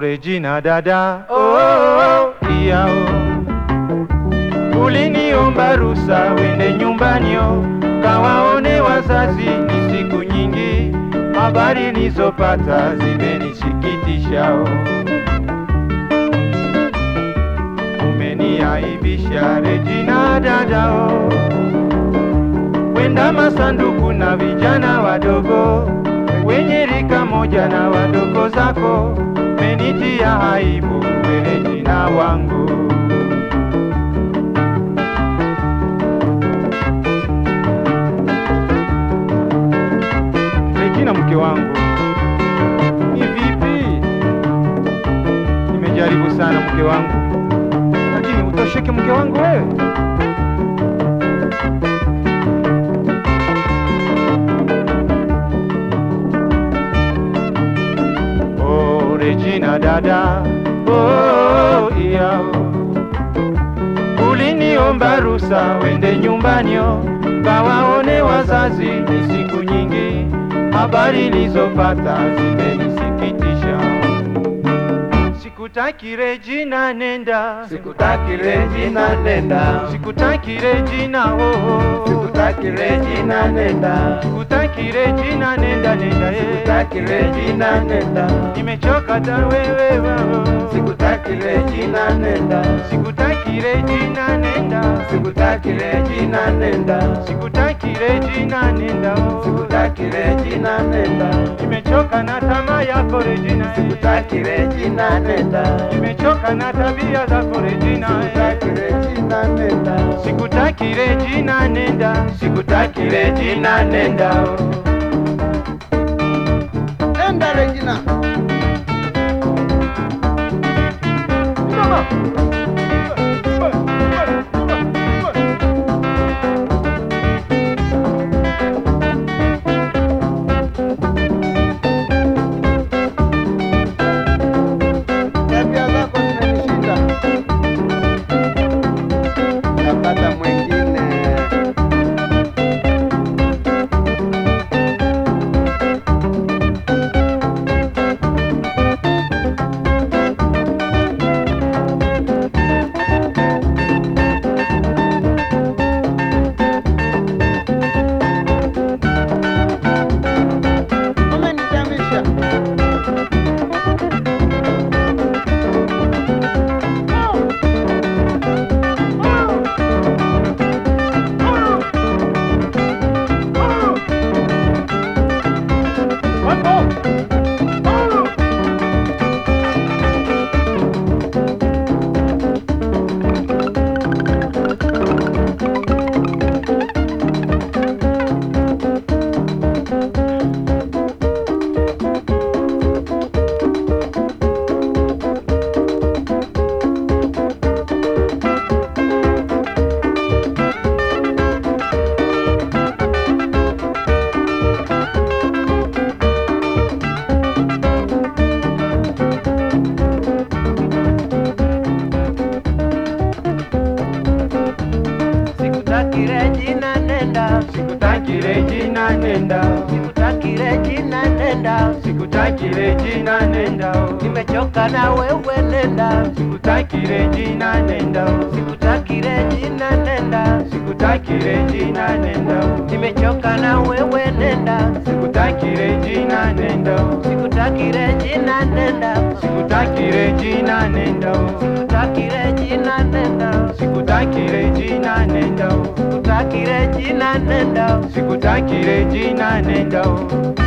Regina dada, oh, iyao uliniomba rusa wende nyumbanio kawaone wazazi, ni siku nyingi, habari nizopata zimenisikitisha. Umeniaibisha Regina dadao, wenda masanduku na vijana wadogo wenye rika moja na wadogo zako, menitia aibu we Regina wangu. Regina mke wangu, ni vipi? Nimejaribu sana mke wangu, lakini utosheke mke wangu wewe. Oh, Regina dada, oh, iyao uliniomba rusa wende nyumbanio kawaone wazazi, ni siku nyingi, habari nilizopata zimenisikitisha. Sikutaki Regina, nenda, Sikutaki Regina nenda, sikutaki Regina, oh, oh. sikutaki Regina nenda, sikutaki Regina, nenda, nenda, eh. sikutaki Regina nenda, nimechoka ta wewe, oh. sikutaki Regina nenda, sikutaki Regina, nenda, sikutaki Regina nenda, sikutaki Regina, nenda, oh. sikutaki Regina nenda, nimechoka na tamaa yako Regina, eh. sikutaki Regina nenda, nimechoka na tabia zako Regina, eh. sikutaki Regina nenda, sikutaki Regina, nenda, sikutaki Regina nenda, nenda Regina. Tabia zako zimenishinda, napata mwingine. Umenitamisha. Sikutaki Regina nenda, sikutaki Regina, nenda, sikutaki Regina nenda, sikutaki Regina, nenda, oh. nimechoka na wewe nenda, sikutaki Regina, nenda, oh. sikutaki Regina nenda, sikutaki Regina, nenda, oh. nimechoka na wewe nenda, sikutaki Regina, nenda, oh. sikutaki Regina nenda, sikutaki Regina, nenda, oh. sikutaki Regina nenda, sikutaki Regina, nenda, oh. sikutaki Regina nenda, sikutaki Regina, nenda, oh.